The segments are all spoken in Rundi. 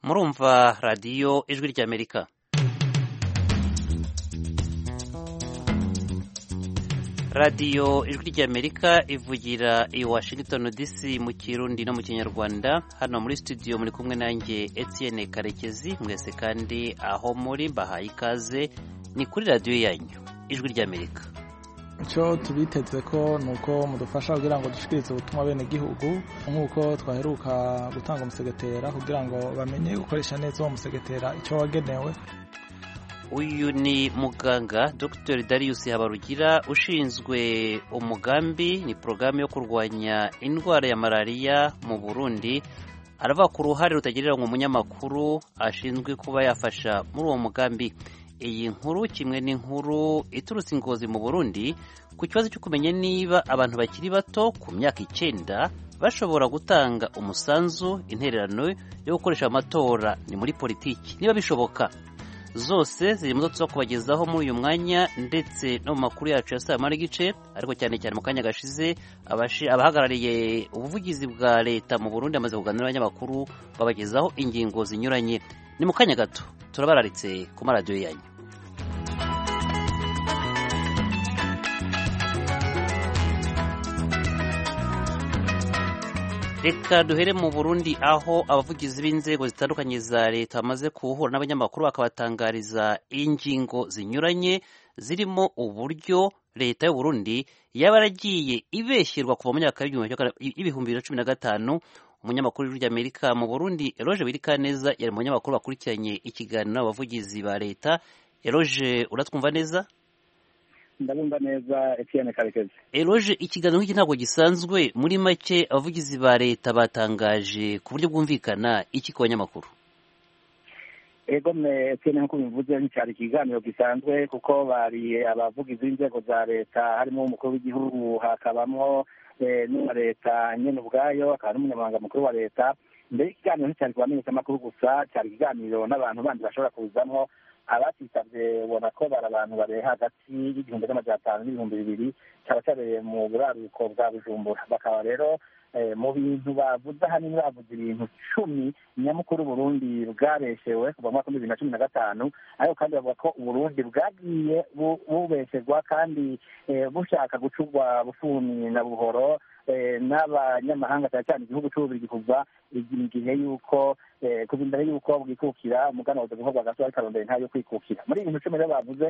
murumva radiyo ijwi ry'amerika radiyo ijwi ry'amerika ivugira i washington dc mu kirundi no mu kinyarwanda hano muri studio muri kumwe nanjye etienne karekezi mwese kandi aho muri mbahaye ikaze ni kuri radiyo yanyu ijwi ry'amerika icyo tubiteze ko ni uko mudufasha kugira ngo dushikirize ubutumwa bene gihugu nk'uko twaheruka gutanga umusegetera kugira ngo bamenye gukoresha neza uwo musegetera icyo wagenewe uyu ni muganga dr darius habarugira ushinzwe umugambi ni porogaramu yo kurwanya indwara ya malariya mu burundi aravuga ku ruhare rutagereranywa umunyamakuru ashinzwe kuba yafasha muri uwo mugambi iyi nkuru kimwe n'inkuru iturutse ingozi mu burundi ku kibazo cyo kumenya niba abantu bakiri bato ku myaka icyenda bashobora gutanga umusanzu intererano yo gukoresha amatora ni muri politiki niba bishoboka zose ziri mu zo kubagezaho muri uyu mwanya ndetse no mu makuru yacu ya saa moya n'igice ariko cyane cyane mu kanya gashize abahagarariye ubuvugizi bwa leta mu burundi bamaze kuganira n'abanyamakuru babagezaho ingingo zinyuranye ni mu kanya gato turabararitse ku maradiyo yanyu reka duhere mu burundi aho abavugizi b'inzego zitandukanye za leta bamaze guhura n'abanyamakuru bakabatangariza ingingo zinyuranye zirimo uburyo leta y'uburundi yaba yaragiye ibeshyirwa kuva mu myaka y'ibihumbi bibiri na cumi na gatanu umunyamakuru w'ijwi ry'amerika mu burundi eroge wirikaneza yari mu banyamakuru bakurikiranye ikiganiro n'abavugizi ba leta eroge uratwumva neza ndabumva neza Etienne Karekezi eroge ikiganiro nk'iki ntabwo gisanzwe muri make abavugizi ba leta batangaje ku buryo bwumvikana iki ku banyamakuru ego Etienne nk'uko bivuze nticyari ikiganiro gisanzwe kuko bari abavugizi b'inzego za leta harimo umukuru w'igihugu hakabamo n'uwa leta nyine ubwayo hakaba n'umunyamabanga mukuru wa leta mbere ikiganiro nticyari kubamenyeshamakuru gusa cyari ikiganiro n'abantu bandi bashobora kuzamo abatitabye ubona ko bari abantu bari hagati y'igihumbi n'amajana atanu n'ibihumbi bibiri cyaba cyabereye mu buraruko bwa bujumbura bakaba rero mu bintu bavuze ahanini bavuze ibintu cumi nyamukuru uburundi bwareshewe kuva mu mwaka w'ibihumbi bibiri na cumi na gatanu ariko kandi bavuga ko uburundi bwagiye bubesherwa kandi bushaka gucurwa bufuni na buhoro n'abanyamahanga cyane cyane igihugu cy'ububirigi kuva igihe y'uko kuva imbere y'uko bwikukira umugana waza gukorwa hagati ariko arondera ntayo kwikukira muri ibintu cumi rero bavuze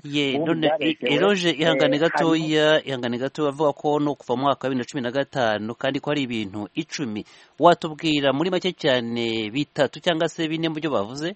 eroje ihangane gatoya ihangane gatoya bavuga ko no kuva mu mwaka wa bibiri na cumi na gatanu kandi ko hari ibintu icumi watubwira muri make cyane bitatu cyangwa se bine mu byo bavuze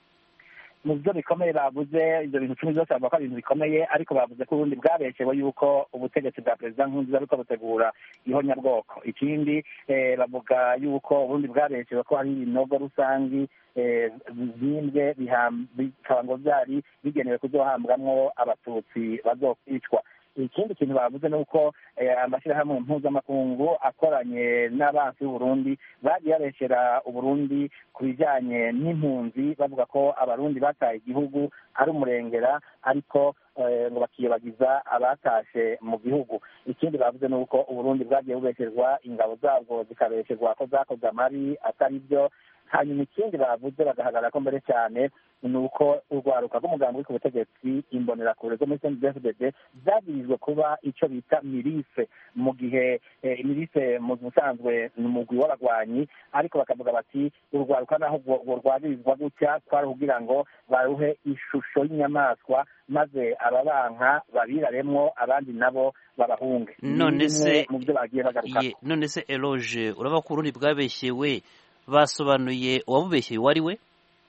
mu byo bikomeye bavuze ibyo bintu cumi byose bavuga ko ari ibintu bikomeye ariko bavuze ko ubundi bwabeshewe yuko ubutegetsi bwa perezida nkurunziza ariko butegura ihonyabwoko ikindi bavuga yuko ubundi bwabeshewe ko hari ibinogo rusangi bizimbwe bikaba ngo byari bigenewe kuzohambwamwo abatutsi bazokwicwa ikindi kintu bavuze ni uko amashyirahamwe mpuzamakungu akoranye n'abansi b'uburundi bagiye babeshyera uburundi ku bijyanye n'impunzi bavuga ko abarundi bataye igihugu ari umurengera ariko ngo bakiyobagiza abatashe mu gihugu ikindi bavuze ni uko uburundi bwagiye bubesherwa ingabo zabwo zikabesherwa ko zakoze amabi atari byo hanyuma ikindi bavuze bagahagarara ko mbere cyane ni uko urwaruka rw'umugambi uri ku butegetsi imbonerakure zo muri cndfdd zagirijwe kuba icyo bita mirise mu gihe mirise mu busanzwe ni umugwi w'abagwanyi ariko bakavuga bati urwaruka naho rwagirizwa gutya kwari kugira ngo baruhe ishusho y'inyamaswa maze ababanka babiraremwo abandi nabo babahunge none se mu byo bagiye bagarukamo none se eloge uraba ko urundi bwabeshyewe basobanuye uwabubeshyeye uwo ari we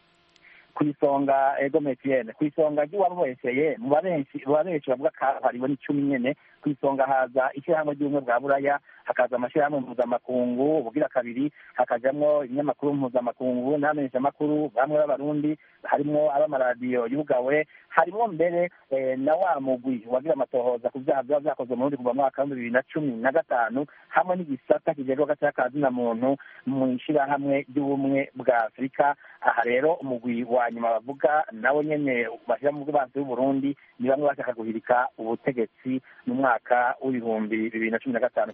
ku isonga ego metiyene ku isonga ry'uwabubeshyeye mu babenshi bavuga ko hariho n'icumi nyene ku isonga haza ishyirahamwe ry'ubumwe bwa buraya hakaza amashyirahamwe mpuzamakungu ubugira kabiri hakajamwo ibinyamakuru mpuzamakungu n'abamenyeshamakuru bamwe b'abarundi harimwo ab'amaradiyo yugawe harimo mbere na wa mugwi wagira amatohoza ku byaha byaba byakozwe mu rundi kuva mu mwaka w'ibihumbi bibiri na cumi na gatanu hamwe n'igisata kijejwe hagati y'akazina muntu mu ishyirahamwe ry'ubumwe bwa afurika aha rero umugwi wa nyuma bavuga nawo nyene bashyira mu bw'abanzi b'uburundi ni bamwe bashaka guhirika ubutegetsi mu mwaka w'ibihumbi bibiri na cumi na gatanu ku itariki ya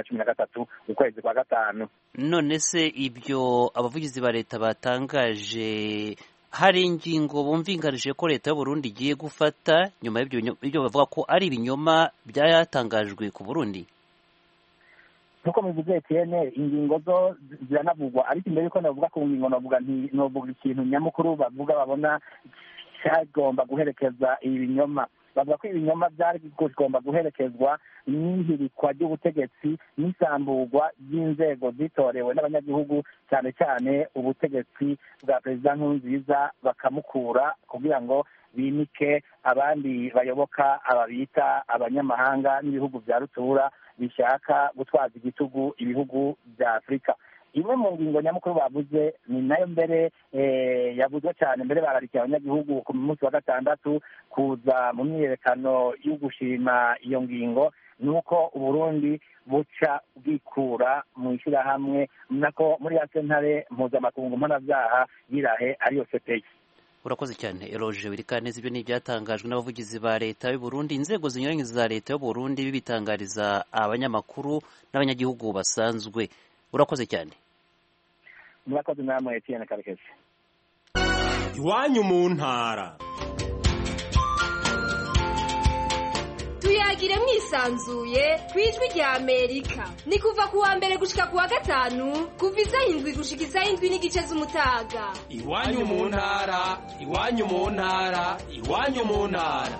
cumi na gatatu ukwezi kwa gatanu none se ibyo abavugizi ba leta batangaje hari ingingo bumvinganije ko leta y'uburundi igiye gufata nyuma y'ibyo bavuga ko ari ibinyoma byatangajwe ku burundi nk'uko mubivuze etiyene ingingo zo ziranavugwa ariko imbere y'uko navuga ku ngingo navuga nti novuga ikintu nyamukuru bavuga babona cyagomba guherekeza ibi binyoma bavuga ko ibinyoma byari bigomba guherekezwa n'ihirikwa ry'ubutegetsi n'isamburwa ry'inzego zitorewe n'abanyagihugu cyane cyane ubutegetsi bwa perezida nkurunziza bakamukura kugira ngo bimike abandi bayoboka aba bita abanyamahanga n'ibihugu bya rutura bishaka gutwaza igitugu ibihugu bya afurika imwe mu ngingo nyamukuru bavuze ni nayo mbere yavuzwe cyane mbere bararikiye abanyagihugu ku munsi wa gatandatu kuza mu myiyerekano yo gushima iyo ngingo ni uko uburundi buca bwikura mu ishyirahamwe nako muri ya sentare mpuzamakungu mpanabyaha yirahe ariyo sepeyi urakoze cyane eroje wirikaneza ibyo ni ibyatangajwe n'abavugizi ba leta y'u Burundi inzego zinyuranye za leta y'u Burundi bibitangariza abanyamakuru n'abanyagihugu basanzwe urakoze cyane murakoze namwe etiyene karekezi iwanyu mu ntara tuyagire mwisanzuye ku ijwi rya amerika ni kuva ku wa mbere gushika ku wa gatanu kuva isaha indwi gushika isaha indwi n'igice z'umutaga iwanyu mu ntara iwanyu mu ntara iwanyu mu ntara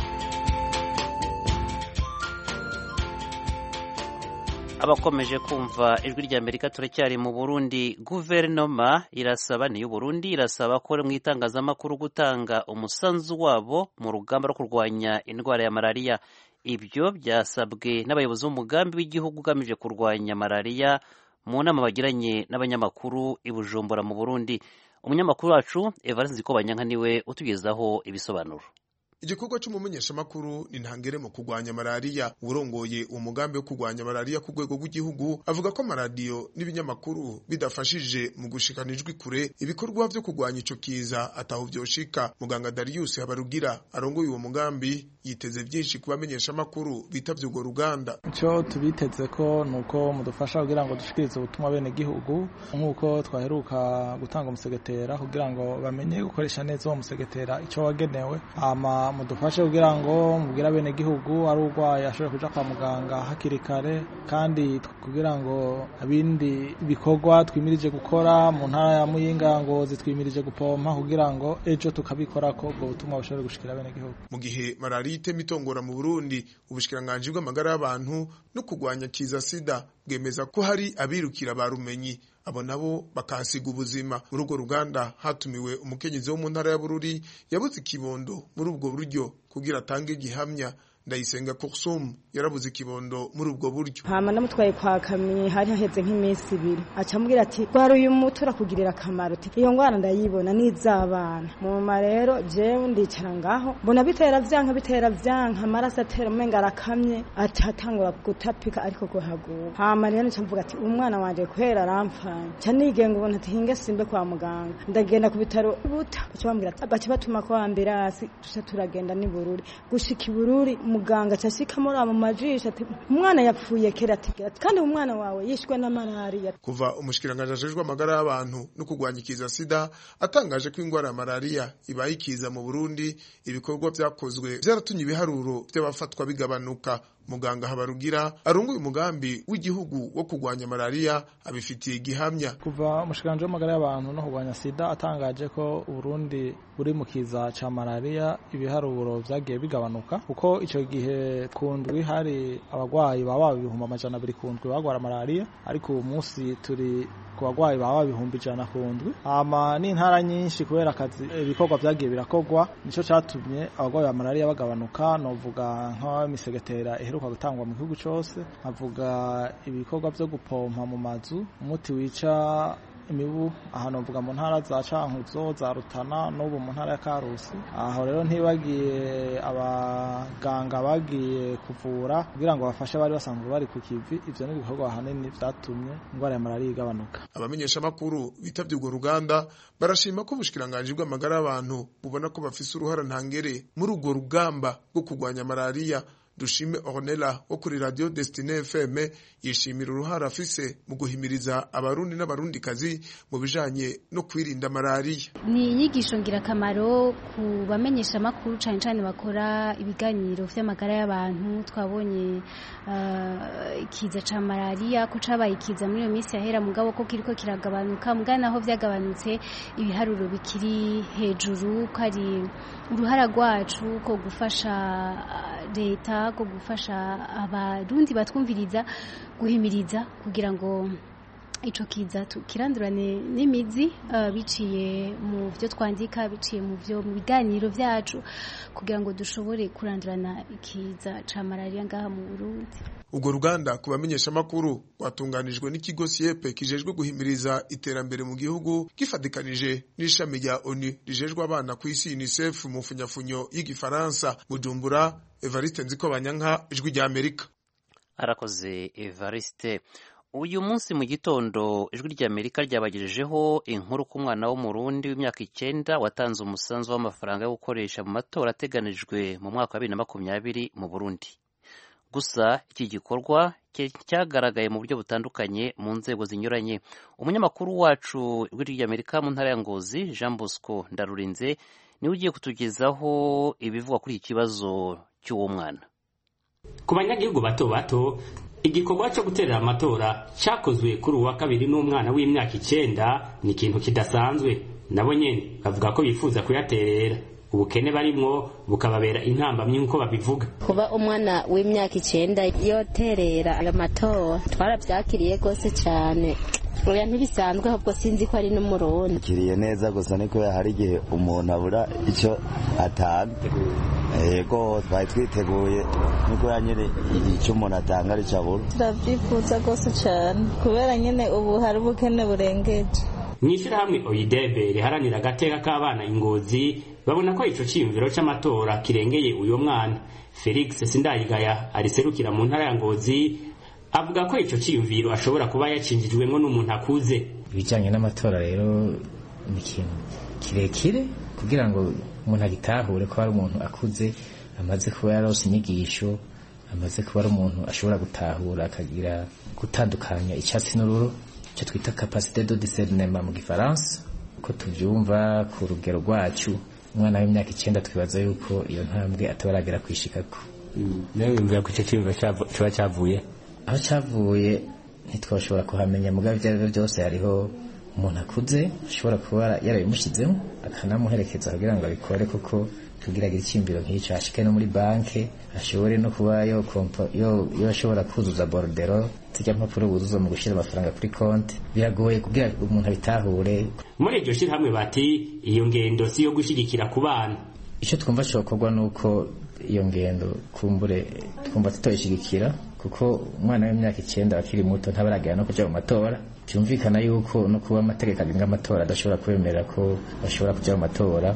abakomeje kumva ijwi rya amerika turacyari mu burundi guverinoma irasaba niyo burundi irasaba ko mu itangazamakuru gutanga umusanzu wabo mu rugamba rwo kurwanya indwara ya malariya ibyo byasabwe n'abayobozi b'umugambi w'igihugu ugamije kurwanya malariya mu nama bagiranye n'abanyamakuru i bujumbura mu burundi umunyamakuru wacu evariste nzikobanyanka niwe utugezaho ibisobanuro igikorwa cy'umumenyeshamakuru ni ntangere mu kurwanya malariya urongoye uwo mugambi wo kurwanya malariya ku rwego rw'igihugu avuga ko amaradiyo n'ibinyamakuru bidafashije mu gushikana ijwi kure ibikorwa vyo kurwanya ico kiza ataho vyoshika muganga Darius Habarugira arongoye uwo mugambi yiteze byinshi ku bamenyeshamakuru bitavye urwo ruganda icyo tubiteze ko ni uko mudufasha kugira ngo dushikirize ubutumwa bene gihugu nk'uko twaheruka gutanga umusegetera kugira ngo bamenye gukoresha neza uwo musegetera icyo wagenewe hama mudufashe kugira ngo mubwire abenegihugu ari urwaye ashobore kuja kwa muganga hakiri kare kandi kugira ngo ibindi bikorwa twimirije gukora mu ntara ya muyinga ngo zitwimirije gupompa kugira ngo ejo tukabikora ko ubwo butumwa bushobore gushikira abenegihugu mu gihe malariya itema itongora mu burundi ubushikiranganji bw'amagara y'abantu no kurwanya kiza sida bwemeza ko hari abirukira ba rumenyi abo nabo bakahasiga ubuzima muri urwo ruganda hatumiwe umukenyezi wo mu ntara ya bururi yabuze ikibondo muri ubwo buryo kugira atange gihamya ndayisenga kursum yarabuze ikibondo muri ubwo buryo hama namutwaye kwa kamyi hari haheze nk'iminsi ibiri aca ambwira ati rwara uyu muti urakugirira akamaro uti iyo ngwara ndayibona n'iz'abana muma rero jewe ndicara ngaho mbona bitera vyanka bitera vyanka amaraso atera umenga arakamye ati atangura gutapika ariko guhagura hama rero nca mvuga ati umwana wanje kwera aramfanye nca nigenga ubona ati hinge simbe kwa muganga ndagenda ku bitaro buta baca bambwira ati baca batuma ko ambirasi tuca turagenda ni bururi gushika ibururi muganga cashika muri abo majisho ati umwana yapfuye kera ati kandi umwana wawe yishwe na malaria kuva umushikiranganje ajejwe amagara y'abantu no kurwanya ikiza sida atangaje ko ingwara ya malaria ibaye ikiza mu Burundi ibikorwa vyakozwe vyaratumye ibiharuro vy'abafatwa bigabanuka muganga habarugira arunguye umugambi w'igihugu wo kurwanya malaria abifitiye gihamya kuva umushikiranganje w'amagara y'abantu no kurwanya sida atangaje ko Burundi buri mu kiza ca malaria ibiharuro vyagiye bigabanuka kuko ico gihe ku ndwi hari abagwayi baba ibihumbi amajana abiri ku ndwi bagwara malaria ariko ubu munsi turi ku bagwayi baba ibihumbi ijana ku ndwi hama n'intara nyinshi kubera akazi ibikorwa vyagiye birakorwa nico catumye abagwayi ba malaria bagabanuka novuga nk'amisegetera iheruka gutangwa mu gihugu cose nkavuga ibikorwa vyo gupompa mu mazu umuti wica imibu ahantu mvuga mu ntara za cankuzo za rutana n'ubu mu ntara ya karusi aho rero ntibagiye abaganga bagiye kuvura kugira ngo bafashe abari basanzwe bari ku kivi ivyo ni ibikorwa ahanini vyatumye indwara ya malariya igabanuka abamenyeshamakuru bitavye urwo ruganda barashima ko ubushikiranganji bw'amagara y'abantu bubona ko bafise uruhara ntangere muri urwo rugamba rwo kurwanya malariya dushime ornella wo kuri radio destine fm yishimira uruhara afise mu guhimiriza abarundi n'abarundikazi mu bijanye no kwirinda malariya ni inyigisho ngirakamaro ku bamenyesha amakuru cyane cyane bakora ibiganiro vy'amagara y'abantu twabonye uh, ikiza ca malariya ko cabaye ikiza muri iyo minsi yahera mugabo ko kiriko kiragabanuka mugabo naho vyagabanutse ibiharuro bikiri hejuru ko ari uruhara rwacu ko gufasha leta ko gufasha abarundi batwumviriza guhimiriza kugira ngo ico kiza kirandurane n'imizi uh, biciye mu byo twandika biciye mu byo mu biganiro vyacu kugira ngo dushobore kurandurana ikiza ca malaria ngaha mu Burundi ubwo ruganda ku bamenyesha amakuru rwatunganijwe n'ikigo siepe kijejwe guhimiriza iterambere mu gihugu gifatikanije n'ishami rya onu rijejwe abana ku isi unicef mu funyafunyo y'igifaransa bujumbura evariste nziko banyanka ijwi rya amerika arakoze evariste uyu munsi mu gitondo ijwi ry'amerika ryabagejejeho inkuru ku mwana w'umurundi w'imyaka icyenda watanze umusanzu w'amafaranga yo gukoresha mu matora ateganijwe mu mwaka wa bibiri na makumyabiri mu burundi gusa iki gikorwa cyagaragaye mu buryo butandukanye mu nzego zinyuranye umunyamakuru wacu ijwi ry'amerika mu ntara ya ngozi jean bosco ndarurinze niwe ugiye kutugezaho ibivugwa kuri iki kibazo cy'uwo mwana ku banyagihugu bato bato igikorwa cyo guterera amatora cyakozwe kuri uwa kabiri n'umwana w'imyaka icyenda ni ikintu kidasanzwe nabo nyene bavuga ko bifuza kuyaterera ubukene barimwo bukababera intambamyi nk'uko babivuga kuba umwana w'imyaka icyenda yoterera ayo matora twarabyakiriye rwose cyane oya ntibisanzwe ahubwo sinzi ko ari n'umurundi kiriye neza gusa niko hari igihe umuntu abura icyo atanga yego twari twiteguye niko nyine icyo umuntu atanga aricyo abura turabyifuza rwose cyane kubera nyine ubu hari ubukene burengeje mu ishyirahamwe oyidebe riharanira agateka k'abana ingozi babona ko ico ciyumviro c'amatora kirengeye uyo mwana felix sindayigaya ariserukira mu ntara ya ngozi avuga ko ico ciyumviro ashobora kuba yacinjijwemwo n'umuntu akuze ibijyanye n'amatora rero ni ikintu kirekire kugira ngo umuntu agitahure ko ari umuntu akuze amaze kuba yarose inyigisho amaze kuba ari umuntu ashobora gutahura akagira gutandukanya icyatsi n'ururo icyo twita capacité de discernement mu gifaransa uko tubyumva ku rugero rwacu umwana w'imyaka icyenda twibaza yuko iyo ntambwe atabaragera kwishikako nawe wumvira ko icyo cyumviro kiba cyavuye aho cyavuye ntitwashobora kuhamenya mugabo ibyo ari byo byose hariho umuntu akuze ashobora kuba yarabimushyizemo akanamuherekeza kugira ngo abikore kuko kugira ngo icyiyumviro nk'icyo ashike no muri banki ashobore no kuba yo ashobora kuzuza borudero zijya mpapuro buzuza mu gushyira amafaranga kuri konti biragoye kugira ngo umuntu abitahure muri iryo shyirahamwe bati iyo ngendo si iyo gushyigikira ku bana icyo twumva cyokorwa ni uko iyo ngendo kumbure twumva tutoyishyigikira kuko umwana w'imyaka icyenda akiri muto ntabaragera no kujya mu matora byumvikana yuko no kuba amategeko agenga amatora adashobora kwemerera ko bashobora kujya mu matora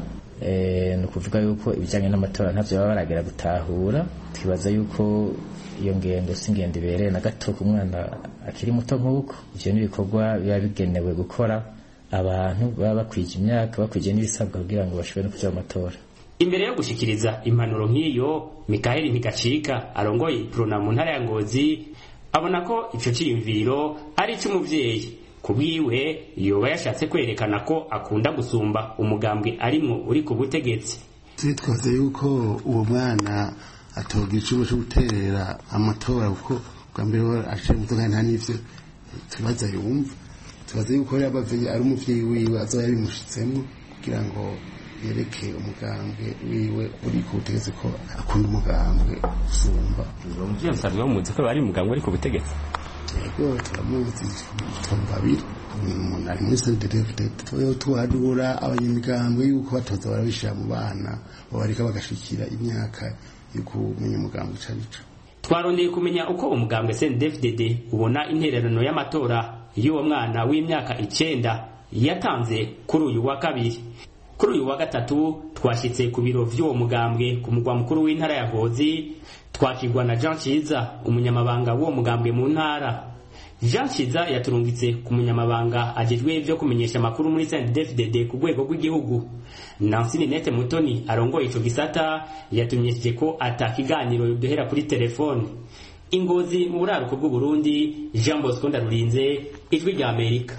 ni ukuvuga yuko ibijyanye n'amatora ntabyo baba baragera gutahura twibaza yuko iyo ngendo si ingendo ibereye na gato ku mwana akiri muto nk'uko ibyo ni ibikorwa biba bigenewe gukora abantu baba bakwije imyaka bakwije n'ibisabwa kugira ngo bashobore no kujya mu matora imbere yo gushikiriza impanuro nk'iyo mikaheli ntigacika arongoye iprona mu ntara ya ngozi abona ko ico ciyumviro ari icy'umuvyeyi ku bwiwe yoba yashatse kwerekana ko akunda gusumba umugambwe arimwo uri ku butegetsi twaze yuko uwo mwana atoga icumu cyo guterera amatora kuko bwa mbere aciye muto nta n'ivyo tubaza yumva tubaze yuko yabavye ari umuvyeyi wiwe azoba yabimushitsemo kugira ngo yereke umugambwe wiwe uri ku butegetsi ko akunda umugambwe usumba umuvyeyi musanzwe bamuzi ko bari umugambwe uri ku butegetsi yego turamuzi twumvabiri umuntu ari muri sendedefudete tuhadura abanyamigambwe yuko batoza barabishira mu bana babareka bagashikira imyaka yo kumenya umugambwe ico arico twarondeye kumenya uko umugambwe CNDD-FDD ubona intererano y'amatora y'uwo mwana w'imyaka icenda yatanze kuri uyu wa kabiri kuri uyu wa gatatu twashyitse ku biro vy'uwo mugambwe ku mugwa mukuru w'intara ya Ngozi twakirwa na Jean Ciza umunyamabanga w'uwo mugambwe mu ntara jean kiza yaturungitse ku munyamabanga agejwe ibyo kumenyesha amakuru muri cndfdd ku rwego rw'igihugu nansi ninete mutoni arongoye ico gisata yatumenyesheje ko ata kiganiro duhera kuri telefone ingozi mu buraruko bw'uburundi jean bosco ndarurinze ijwi rya amerika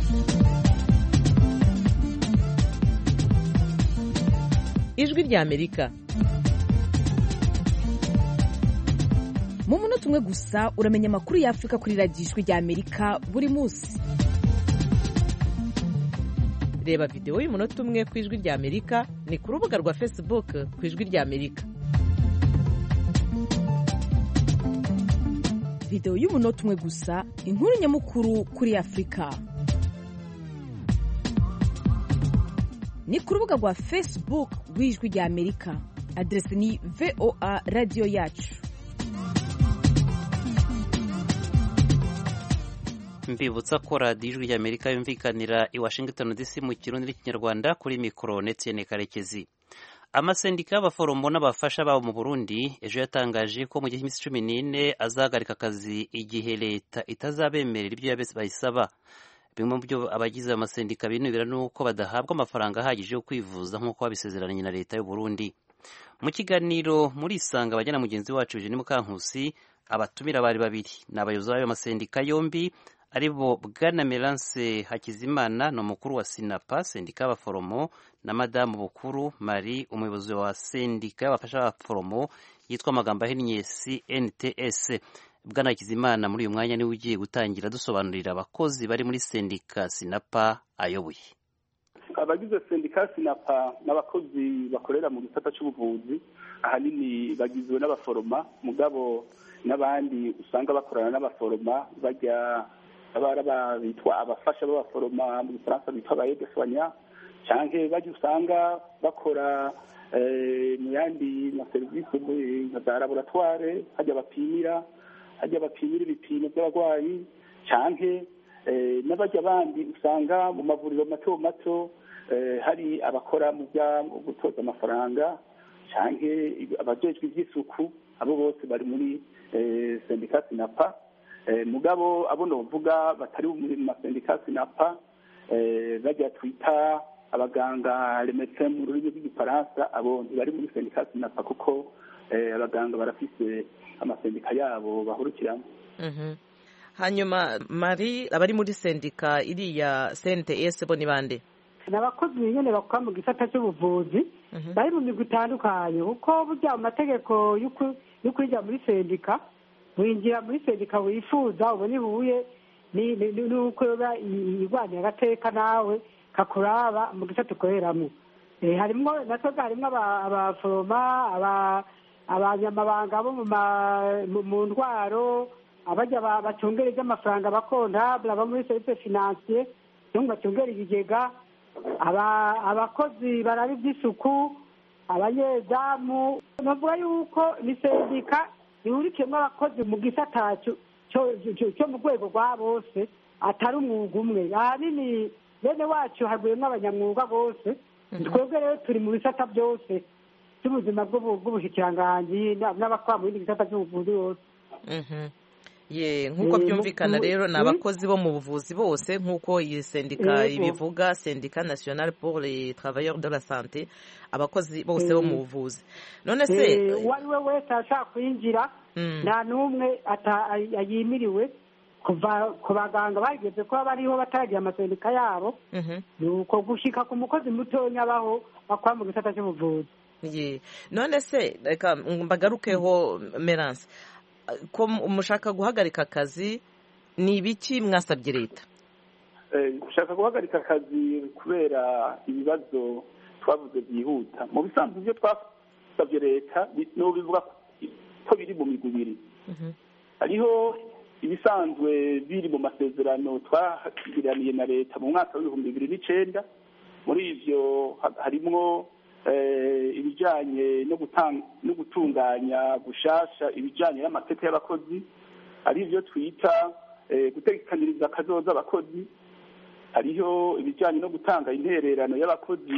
ijwi rya amerika mu munota umwe gusa uramenya amakuru y'afurika kuri radiyo ijwi rya amerika buri munsi reba videwo y'umunota umwe ku ijwi rya amerika ni ku rubuga rwa facebook ku ijwi rya amerika videwo y'umunota umwe gusa inkuru nyamukuru kuri afurika ni ku rubuga rwa facebook rw'ijwi rya amerika aderesi ni voa radiyo yacu mbibutsa ko radiyo ijwi ry'amerika yumvikanira i washington dc mu kirundi n'ikinyarwanda kuri mikoro netiyene karekezi amasendika y'abaforomo n'abafasha babo mu burundi ejo yatangaje ko mu gihe cy'iminsi cumi n'ine azahagarika akazi igihe leta itazabemerera ibyo bayisaba bimwe mu byo abagize ayo masendika binubira ni uko badahabwa amafaranga ahagije yo kwivuza nk'uko babisezeranye na leta y'u Burundi mu kiganiro muri isanga abajyana mugenzi wacu Eugene Mukankusi abatumira bari babiri ni abayobozi b'ayo masendika yombi ari bo bwana Melance Hakizimana ni umukuru wa Sinapa sendika y'abaforomo na madamu Bukuru Marie umuyobozi wa sendika y'abafasha b'abaforomo yitwa amagambo ahinnye CNTS bwana Hakizimana muri uyu mwanya niwe ugiye gutangira dusobanurira abakozi bari muri sendika Sinapa ayoboye abagize sendika sinapa n'abakozi bakorera mu gisata cy'ubuvuzi ahanini bagizwe n'abaforoma mugabo n'abandi usanga bakorana n'abaforoma bajya abara bitwa abafasha b'abaforoma mu gifaransa bitwa abayegeswanya cyangwa bajya usanga bakora mu yandi ma serivisi nka za laboratware hajya bapimira hajya bapimira ibipimo by'abarwayi cyangwa n'abajya abandi usanga mu mavuriro mato mato hari abakora mu bya gutoza amafaranga cyangwa abajejwe iby'isuku abo bose bari muri sendika sinapa mugabo abo novuga batari mu masendika sinapa bajya twita abaganga remetse mu rurimi rw'igifaransa abo ntibari muri sendika sinapa kuko abaganga barafise amasendika yabo bahurukiramo hanyuma mari abari muri sendika iriya cnts bo ni bande ni abakozi nyine bakora mu gisata cy'ubuvuzi bari mu migwi itandukanye kuko burya mu mategeko yo kujya muri sendika winjira muri sendika wifuza ubona ihuye n'uko irwanya agateka nawe kakuraba mu gisata ukoreramo harimo natwe harimo abaforoma abanyamabanga bo mu ndwaro abajya bacungera iby'amafaranga abakontabule aba muri serivisi finansiye cyangwa bacungera ibigega abakozi baraba iby'isuku abanyezamu bavuga yuko ni sendika ihurikiyemo abakozi mu gisata cyo mu rwego rwa bose atari umwuga umwe ahanini bene wacu haguyemo abanyamwuga bose twebwe rero turi mu bisata byose by'ubuzima bw'ubushikiranganji n'abakora mu bindi bisata by'ubuvuzi bose ye nk'uko byumvikana rero ni abakozi bo mu buvuzi bose nk'uko iyi sendika ibivuga sendika nationale pour les travailleurs de la santé abakozi bose bo mu buvuzi none se uwo ari we wese ashaka kwinjira nta n'umwe yimiriwe kuva ku baganga bageze kuba bariho bataragira amasendika yabo ni uko gushyika ku mukozi mutoya abaho bakora mu gisata cy'ubuvuzi none se reka mbagarukeho meranse ko mushaka guhagarika akazi ni ibiki mwasabye leta gushaka guhagarika akazi kubera ibibazo twavuze byihuta mu bisanzwe ibyo twasabye leta bivuga ko biri mu migwi ibiri hariho ibisanzwe biri mu masezerano twagiraniye na leta mu mwaka w'ibihumbi bibiri n'icyenda muri ibyo harimo ibijyanye no gutunganya gushasha ibijyanye n'amateka y'abakozi ari byo twita gutekaniriza akazoza abakozi hariho ibijyanye no gutanga intererano y'abakozi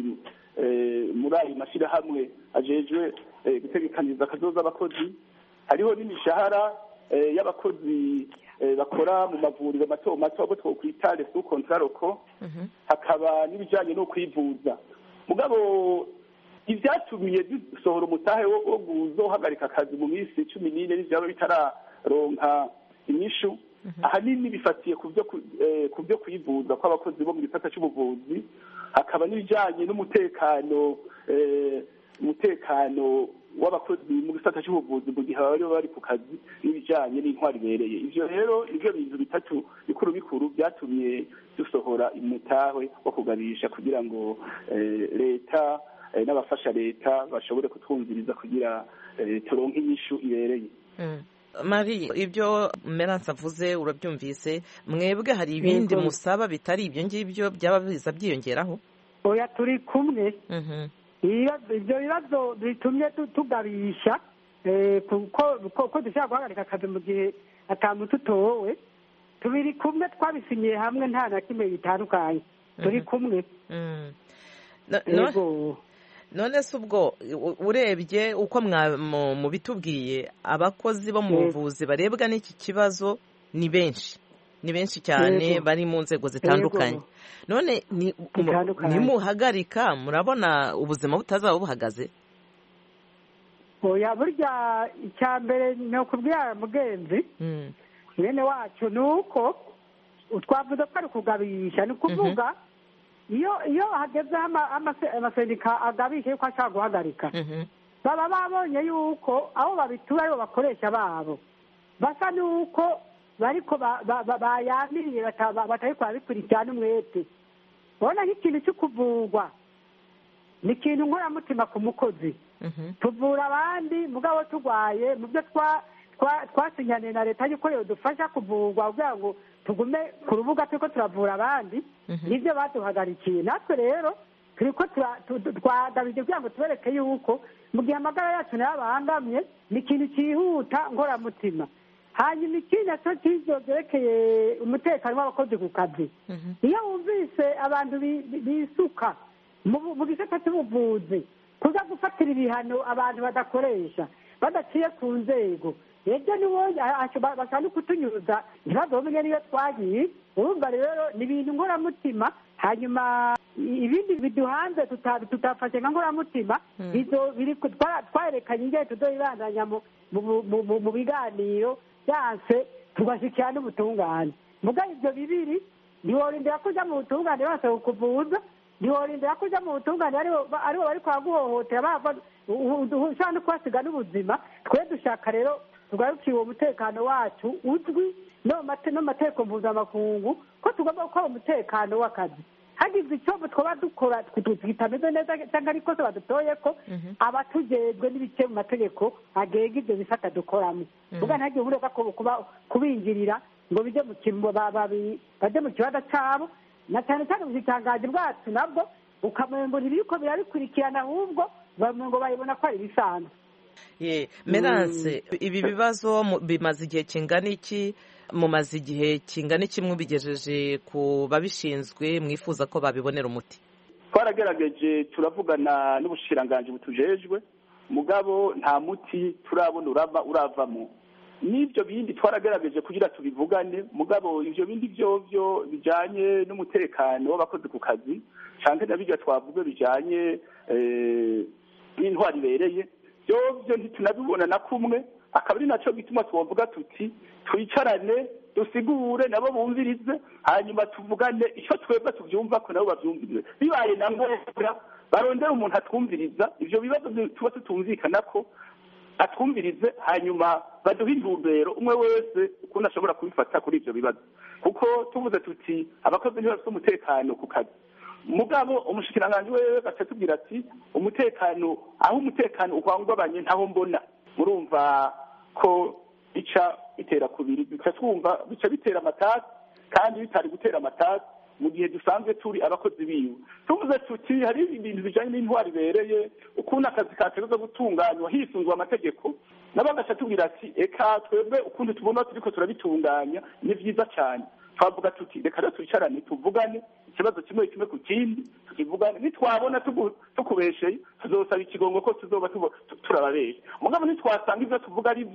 muri ayo mashyirahamwe ajejwe gutekaniriza akazoza abakozi hariho n'imishahara y'abakozi bakora mu mavuriro mato mato abo twokwita resu kontaroko hakaba n'ibijyanye no kwivuza mugabo ibyatumiye dusohora umutahe wo guzohagarika akazi mu minsi cumi n'ine n'ibyaba bitararonka inyishu ahanini bifatiye ku byo kwivuza kw'abakozi bo mu gisata cy'ubuvuzi hakaba n'ibijyanye n'umutekano umutekano w'abakozi mu gisata cy'ubuvuzi mu gihe bari bari ku kazi n'ibijyanye n'intwari ibereye ibyo rero nibyo bintu bitatu bikuru bikuru byatumye dusohora umutahe wo kuganisha kugira ngo leta n'abafasha leta bashobore kutwumviriza kugira turonke inyishu ibereye mari ibyo meranse avuze urabyumvise mwebwe hari ibindi musaba bitari ibyo ngibyo byaba biza byiyongeraho oya turi kumwe ibyo bibazo bitumye tugabisha ko dushobora guhagarika akazi mu gihe atanu tutowe tubiri kumwe twabisinyiye hamwe nta na kimwe bitandukanye turi kumwe none se ubwo urebye uko mubitubwiye abakozi bo mu buvuzi barebwa n'iki kibazo ni benshi ni benshi cyane bari mu nzego zitandukanye none nimuhagarika murabona ubuzima butazaba buhagaze oya burya icya mbere ni ukubwira mugenzi mwene wacu ni uko twavuze ko ari ukugabisha ni ukuvuga iyo iyo hagezeho amasendika agabisha yuko ashaka guhagarika baba babonye yuko abo babitura aribo bakoresha babo basa n'uko bariko bayamiriye batariko barabikurikirana umwete urabona nk'ikintu cyo kuvurwa ni ikintu nkoramutima ku mukozi tuvura abandi mugabo turwaye mu byo twasinyaniye na leta yuko dufasha kuvurwa kugira ngo tugume ku rubuga turiko turavura abandi nibyo baduhagarikiye natwe rero turiko twagabije kugira ngo tubereke yuko mu gihe amagara yacu nayo abangamye ni ikintu cyihuta nkoramutima hanyuma ikindi nacyo cy'ibyo byerekeye umutekano w'abakozi ku kazi iyo wumvise abantu bisuka mu gisata cy'ubuvuzi kuza gufatira ibihano abantu badakoresha badaciye ku nzego ebyo niwo bashaka no kutunyuza ntibazamenye niyo twagiye urumva rero ni ibintu nkoramutima hanyuma ibindi biduhanze tutafashe nka nkoramutima twarerekanye ingene tuzoyibandanya mu biganiro byanse tugashyikira n'ubutungane mugabo ibyo bibiri ntiworindira ko ujya mu butungane basaba kuvuza ntiworindira ko ujya mu butungane aribo bari kwaguhohotera ushobora no kuhasiga n'ubuzima twe dushaka rero tugarukiye uwo mutekano wacu uzwi n'amategeko mpuzamakungu ko tugomba gukora umutekano w'akazi hagize icyo twaba dukora kitameze neza cyangwa ari ikosa badutoye ko abatujejwe n'ibice mu mategeko agenga ibyo bisata dukoramo ubwo ntihagire ubureka kubinjirira ngo bijye mu bajye mu kibazo cyabo na cyane cyane mu butangazi bwacu nabwo ukamenya ngo ntibiriko birabikurikirana ahubwo ngo bayibona ko ari ibisanzwe ye meranse ibi bibazo bimaze igihe kingana iki mumaze igihe kingana iki mubigejeje ku babishinzwe mwifuza ko babibonera umuti twaragerageje turavugana n'ubushikiranganji butujejwe mugabo nta muti turabona urava uravamo n'ibyo bindi twaragerageje kugira tubivugane mugabo ibyo bindi byovyo bijanye n'umutekano w'abakozi ku kazi canke na birya twavuga bijanye n'intwari ibereye byovyo ntitunabibona na kumwe akaba ari naco gituma twovuga tuti twicarane dusigure nabo bumvirize hanyuma tuvugane icyo twebwe tubyumva ko nabo babyumvirize bibaye na ngombwa barondera umuntu atwumviriza ibyo bibazo tuba tutumvikana ko atwumvirize hanyuma baduhe intumbero umwe wese ukuntu ashobora kubifata kuri ibyo bibazo kuko tuvuze tuti abakozi ntibafite umutekano ku kazi mugabo umushikiranganji wewe batatubwira ati umutekano aho umutekano uhungabanye ntaho mbona murumva ko bica bitera kubiri bica twumva bica bitera amatasi kandi bitari gutera amatasi mu gihe dusanzwe turi abakozi biwe tuvuze tuti hari ibintu bijanye n'intwari ibereye ukuntu akazi kategeza gutunganywa hisunzwe amategeko nabo bagaca tubwira ati eka twebwe ukuntu tubona turiko turabitunganya ni vyiza cyane twavuga tuti reka rero twicarane tuvugane ikibazo kimwe kimwe ku kindi tukivugane nitwabona tukubesheye tuzosaba ikigongo ko tuzoba turababeshe mugabo nitwasanga ivyo tuvuga ari vyo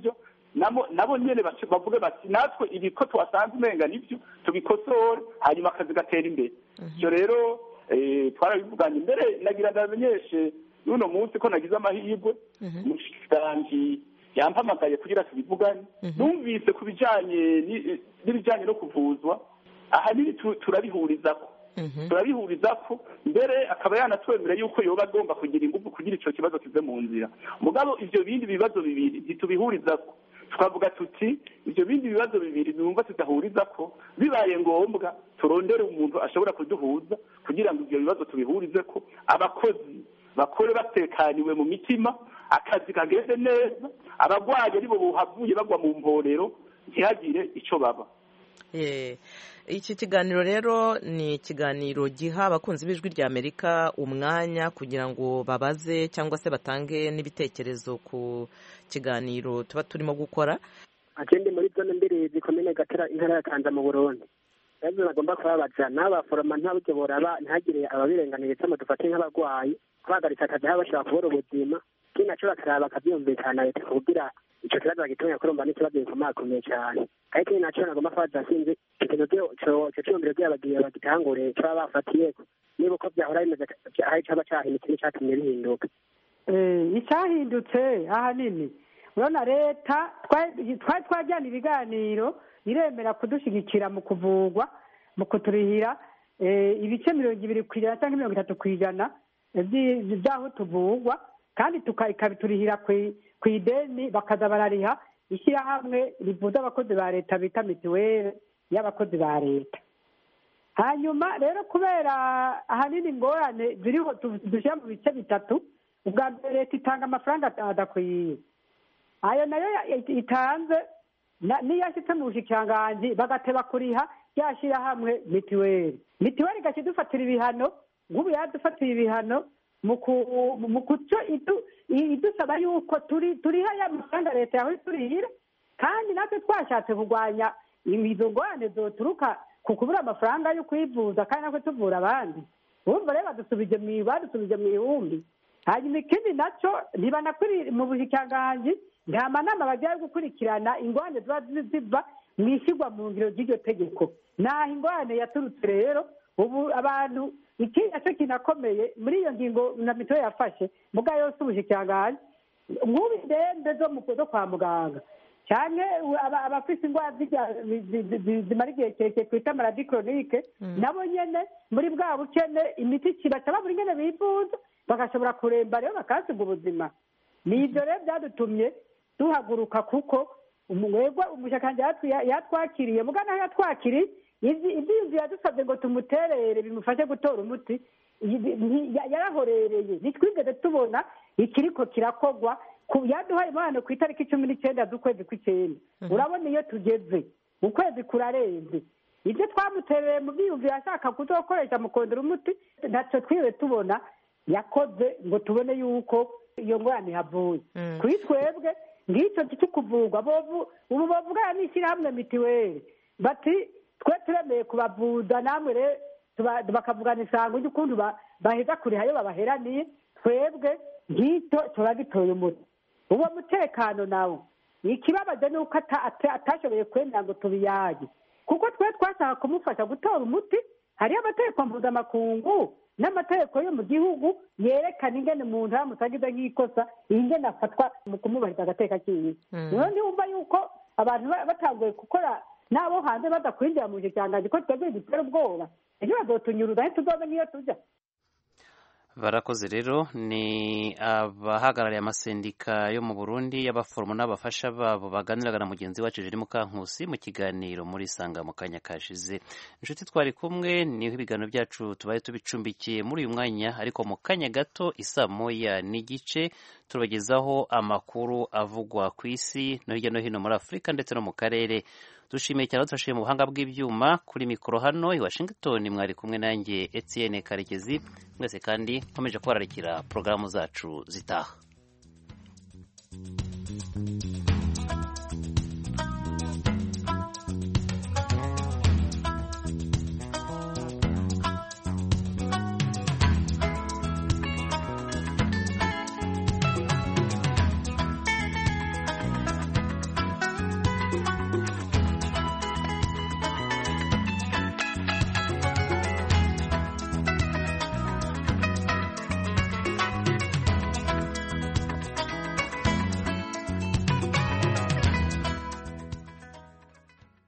nabo nabo nyene bace- bavuge bati natwe ibi ko twasanze umenga nivyo tubikosore hanyuma akazi gatera imbere ivyo rero eh, twarabivuganye mbere nagira ndamenyeshe n'uno munsi ko nagize amahirwe umushikiranji yampamagaye kugira tubivugane numvise ku bijanye ni- n'ibijanye no kuvuzwa ahanini tu- turabihurizako turabihurizako mbere akaba yanatwemera yuko yoba agomba kugira ingufu kugira ico kibazo kive mu nzira mugabo ivyo bindi bibazo bibiri ntitubihurizako twavuga tuti ivyo bindi bibazo bibiri numva tudahurizako bibaye ngombwa turondere umuntu ashobora kuduhuza kugira ngo ivyo bibazo tubihurizeko abakozi bakore batekaniwe mu mitima akazi kageze neza abagwayi aribo buhavuye bagwa mu mporero ntihagire ico baba Eh, iki kiganiro rero ni ikiganiro giha abakunzi b'ijwi rya amerika umwanya kugira ngo babaze cyangwa se batange n'ibitekerezo ku kiganiro tuba turimo gukora agende muri zone mbiri zikomine gatera intara ya kanza mu burundi ibibazo bagomba kubabaza n'abaforoma ntaburyo boraba ntihagire ababirenganiye cyangwa dufate nk'abarwayi kubahagaritsa akazi aho bashobora kubura ubuzima ikindi naco bakaraba bakavyumvikana leta kugira ico kibazo bagitumye kurumva n'ikibazo gikomakomeye cane kandi ikindi naco nagomba kubabaza sinzi ikintu ico ciyumviro ry'abagiye bagitangure coba bafatiyeko niba uko vyahora bimeze hari coba cahindutse n'icatumye bihinduka Eh, icyahindutse ahanini urabona leta twari twari twajyana ibiganiro iremera kudushyigikira mu kuvugwa mu kuturihira eh, ibice mirongo ibiri ku ijana cyangwa mirongo itatu ku ijana by'i- by'aho tuvugwa kandi tuka- ikabiturihira ku- ku ideni bakaza barariha ishyirahamwe rivuza abakozi ba leta bita mituweli y'abakozi ba leta hanyuma rero kubera ahanini ingorane ziriho tu- dushyira mu bice bitatu ubwa mbere leta itanga amafaranga ada- adakwiye ayo nayo ya- itanze na- niyo ashyitse mu bushikiranganji bagateba kuriha rya shyirahamwe mituweli mituweli igashya idufatira ibihano nk'ubu yadufatiye ibihano mu ku- mu kuco idu- i- idusaba yuko turi turiha ya mafaranga leta yawe turihira kandi natwe twashatse kurwanya izo ngorane zoturuka ku kubura amafaranga yo kwivuza kandi natwe tuvura abandi urumva rero badusubije mu badusubije mu ihumbi hanyuma ikindi nacyo ntibanakwiri mu bushikiranganji nta manama bagiye gukurikirana ingorane ziba zi- ziva mu ishyirwa mu ngiro ry'iryo tegeko naho ingorane yaturutse rero ubu abantu iki nacyo kinakomeye muri iyo ngingo na mituweli yafashe muga yose ubushikiranganji nk'ubu indembe zo mu zo kwa muganga cyane aba- abafite indwara z'ibya- zi- zi- zi- zimara igihe kirekire twita maladi koronike nabo nyene muri bwa bukene imiti kibaca babura ingene bivuza bagashobora kuremba rero bakahasiga ubuzima ni ibyo rero byadutumye duhaguruka kuko umwegwa umushakanje yatwi- yatwakiriye mugana aho yatwakiriye ibyi- ibyiyumviro yadusabye ngo tumuterere bimufashe gutora umuti iyi- nti- ya- yarahorereye ntitwigeze tubona ikiriko kirakogwa ku- yaduhaye impano ku itariki cumi n'icyenda z'ukwezi kw'icyenda urabona iyo tugeze ukwezi kurarenze ibyo twamutereye mu byiyumviro ashaka kuzokoresha mu kongera umuti ntacyo twiwe tubona yakoze ngo tubone yuko iyo ngorane ihavuye kuri twebwe ngicyo cyo kuvurwa bovu ubu bavugana n'ishyirahamwe mitiweli bati twe turemeye kubavuza namwe rero tuba- bakavugana isango ry'ukuntu ba- baheza kuriha iyo babaheraniye twebwe ngicyo tuba gitoye umuti uwo mutekano nawo ikibabaje ni uko ata- ata- atashoboye kwemera ngo tubiyage kuko twe twashaka kumufasha gutora umuti hariyo amategeko mpuzamakungu n'amategeko yo mu gihugu yerekana ingene umuntu aramutse agize nk'ikosa ingene afatwa mu kumubahiriza agateka kiwe Mm. rero ntiwumva yuko abantu ba- batanguye gukora n'abo hanze badakwinjira mu bushikiranganji ko twebwe dutera ubwoba ejo bazotunyuruza ntituzomenye iyo tujya barakoze rero ni abahagarariye amasendika yo mu burundi y'abaforomo n'abafasha babo baganiraga na mugenzi wacu jeri mukankusi mu kiganiro muri sanga mu kanya kashize inshuti twari kumwe niho ibiganiro byacu tubaye tubicumbikiye muri uyu mwanya ariko mu kanya gato isa moya n'igice tubagezaho amakuru avugwa ku isi no hirya no hino muri afurika ndetse no mu karere dushimiye cyane turashimiye mu buhanga bw'ibyuma kuri mikoro hano i washington mwari kumwe nanjye etienne karekezi mwese kandi nkomeje kubararikira porogaramu zacu zitaha